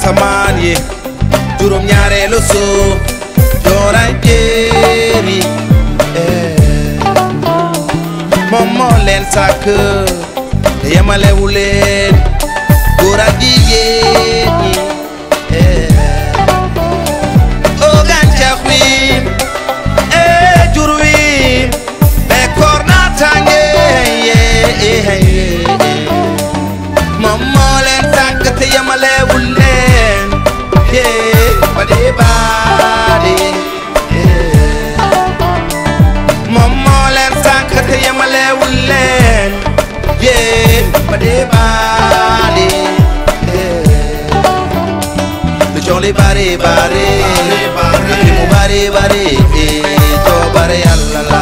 asamaan yi juróom ñaareelu suuf jooray jéeri moom moo leen sàkk te yemalewu leen góor ak jigéen ñi o gàncax wi e jur wi bekkoor naataange moom moo leen sàkk te yemalewu leen yee badi baadi moom moo leen sàkk te yemalewu leen yee badi baadi lu coow li bari bari ak li mu bari bari coobare yàlla la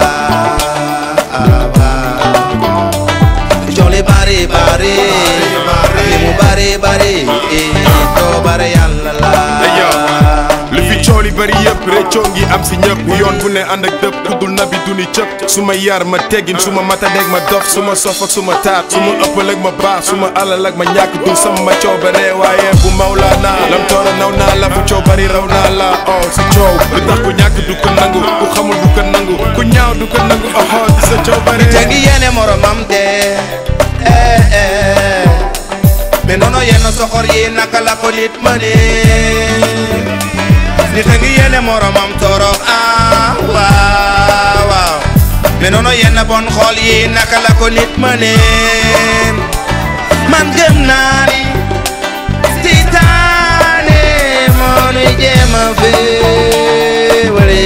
lu coow li bari bari ak li mu bari bari coobare yàlla la li fi coow li bari yëpp réccoo ngi am si ñëpp yoon bu ne ànd ak dëpp tuddul nabi duni cëpp su ma yar ma teggin su ma matadeeg ma dof su ma sof ak su ma taat su ma ëppal ak ma baax su ma alal ak ma ñàkk du sama coobare waaye bu mawlaana lam toora naw naa la fu coow bari raw naa la oh si coow lu tax ku ñàkk du ko nangu ku xamul du ko nangu ku ñaaw du ko nangu oh di sa coobare te ngi yéene moromam de eh eh mais noonu yenn soxor yi naka la ko nit mëne nit a ngi yéene moromam torox ah waaw waaw mais noonu yenn bon xool yi naka la ko nit mëne man gëm naa ni seytaane moo nuy jéem a féewale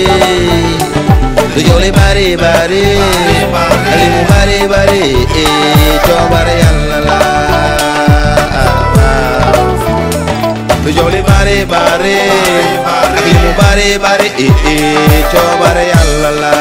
lu jow li bari bari li mu bari bari coobare yàlla la lu jow li bari bari ak li mu bari bari coobare yàlla la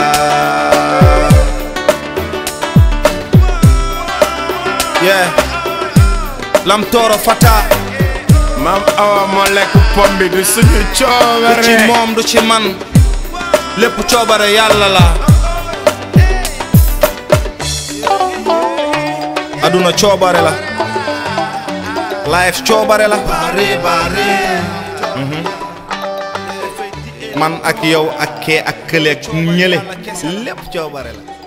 yeah lam tooro fata maam awa moo lekk pom bi du suñu du ci coobare moom du ci man lépp coobare yàlla la aduna coobare la life coobare la Mhm. man ak yow ak kee ak kële ak ñële lépp coobare la